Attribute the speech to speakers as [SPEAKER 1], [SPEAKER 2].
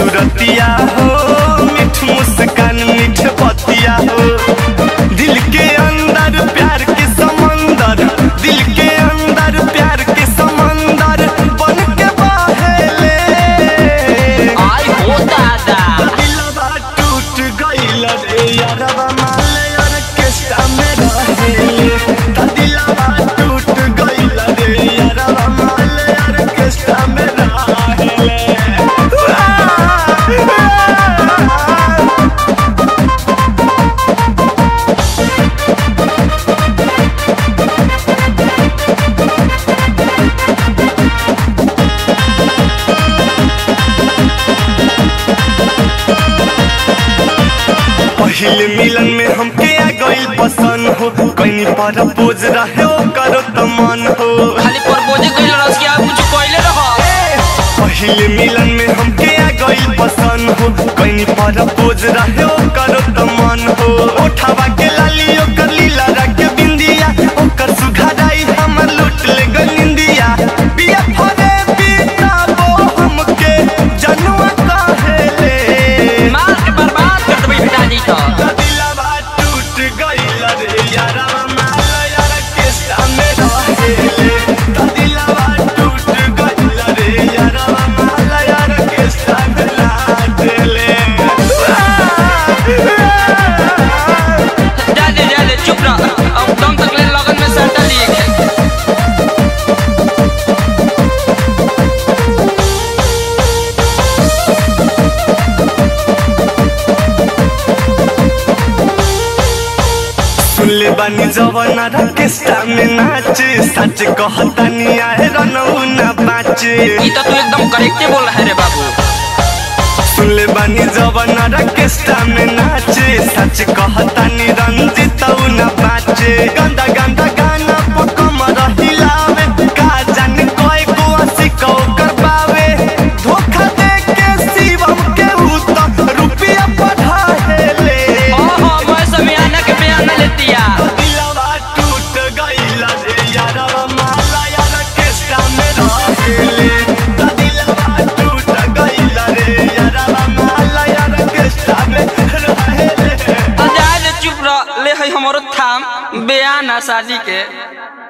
[SPEAKER 1] सूरतिया हो मीठ मुस्कान मीठ बतिया हो दिल के अंदर प्यार के समंदर दिल के अंदर प्यार के समंदर बन के बहेले
[SPEAKER 2] आई हो दादा
[SPEAKER 1] दिलवा टूट गइल रे यारवा माले ऑर्केस्ट्रा में रहेले ता दिलवा टूट गइल रे यारवा माले ऑर्केस्ट्रा में रहेले पहले मिलन में हमके आ गइल पसंद हो कहीं पर पोज रहे ओ करो त मन हो
[SPEAKER 2] खाली प्रपोज कइल रस के आप कुछ कइले रह
[SPEAKER 1] पहले मिलन में हमके आ गइल पसंद हो कहीं पर पोज रहे ओ करो त मन हो उठावा के लाली ओकर लीला रख के बिंदिया ओकर सुघराई हमर लूट ले गनिंदिया बिया फरे बिताबो हमके जनुआ कहेले
[SPEAKER 2] मार के बर्बाद कर देबै पिताजी तो
[SPEAKER 1] दिलवा टूट गइल रे यारा माला यार केस्टा में रहेले दिलवा टूट गइल रे यारा माला यार केस्टा में लाटेले
[SPEAKER 2] जा दे जा दे चुप रह अब दम तक ले लगन में सट्टा लिए के
[SPEAKER 1] सुनले बानी जवाना रकेस्टा में नाचे सच कहतानी आए रनऊ ना बाचे
[SPEAKER 2] ई तो तू एकदम करेक्टे बोल रहा है रे बाबू
[SPEAKER 1] सुनले बानी जवाना रकेस्टा में नाचे सच कहतानी रंजित न बाचे गंदा गंदा गाना पर कमर हिलावे का जाने कोई को सिको करवावे धोखा दे के शिवम के उत रुपया बढ़ाहेले
[SPEAKER 2] ओहो मैं समियाना के बयाना लेतिया
[SPEAKER 1] दिलवा टूट गइल रे यारवा माला यार केस्टा में रहेले दिलवा टूट गइल रे यारवा माला यार केस्टा में रहेले
[SPEAKER 2] तो जा दे चुप रह ले है हमरो थाम बयाना शादी के